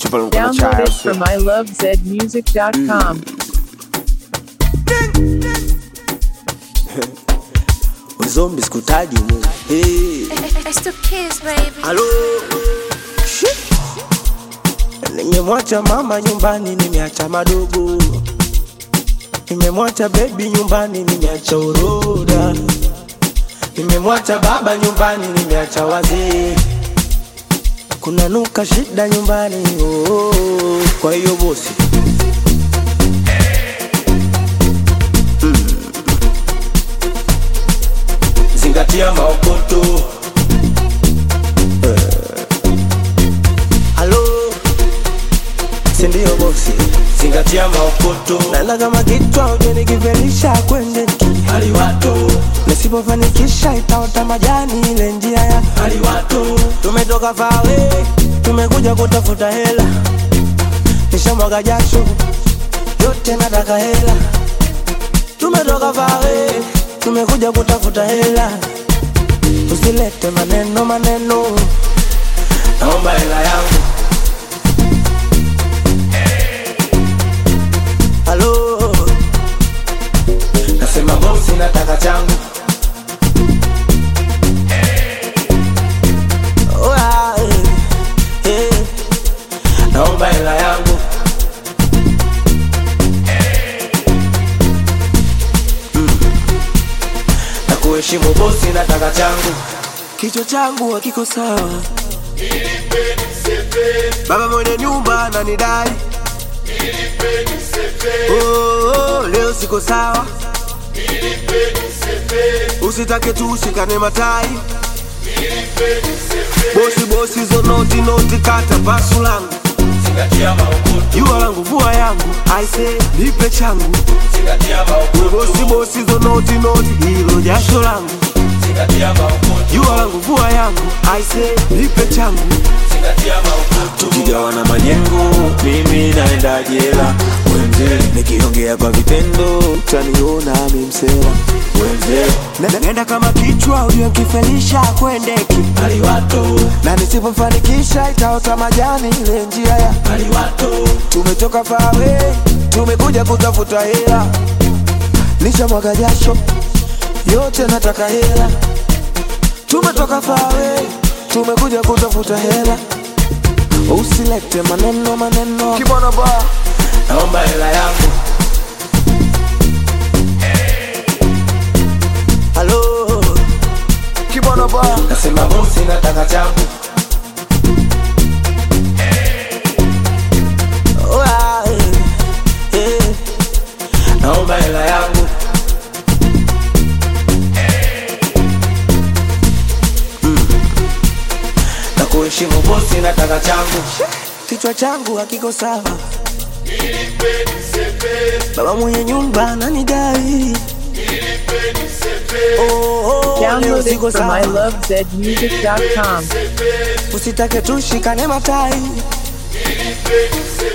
principal niko na Download chai it sio? from ilovezmusic.com. Wezombi sikutaji mu hey. It's the kids, baby. Halo Shit. Nimemwacha mama nyumbani, nimeacha madogo, nimemwacha bebi nyumbani, nimeacha uroda, nimemwacha baba nyumbani, nimeacha wazee, kuna nuka shida nyumbani oh, oh, oh. Kwa hiyo bosi zingatia maokoto halo sindio bosi zingatia maokoto naenda kama kitwa uje nikivelisha kwende haliwato nisipofanikisha itaota majani ile njia ya haliwato tumetoka fawe tumekuja kutafuta hela nishamwaga jasho yote nataka hela tumetoka fawe tumekuja kutafuta hela usilete maneno maneno naomba hela yangu halo nasema bosi nataka changu Oh, ah, eh, eh. naomba hela yangu na kuheshimu bosi nataka changu kichwa changu hakiko sawa baba mwenye nyumba ananidai oh, oh, leo siko sawa usitake tu ushikane matai bosi bosi zo noti noti kata pasu langu jua langu vua yangu aise nipe changu We bosi bosi zo noti noti hilo jasho langu jua langu vua yangu aise nipe changu tukigawana majengo mimi naenda jela wenze nikiongea kwa vitendo utaniona mimsela wenze Na- nenda kama kichwa uliokifelisha kwendeki na nisipofanikisha itaota majani ile njia ya tumetoka fawe tumekuja kutafuta hela nisha mwaga jasho yote nataka hela tumetoka fawe tumekuja kutafuta hela usilete maneno maneno kibwana ba naomba hela yangu halo kibwana ba nasema bosi nataka changu Oh, ah, eh, eh. naomba hela yangu Mm. na kuheshimu bosi nataka changu kichwa changu hakiko sawa baba mwenye nyumba ananidai Oh, oh, leo Download it siko from sawa. ilovezmusic.com. usitake tushikane matai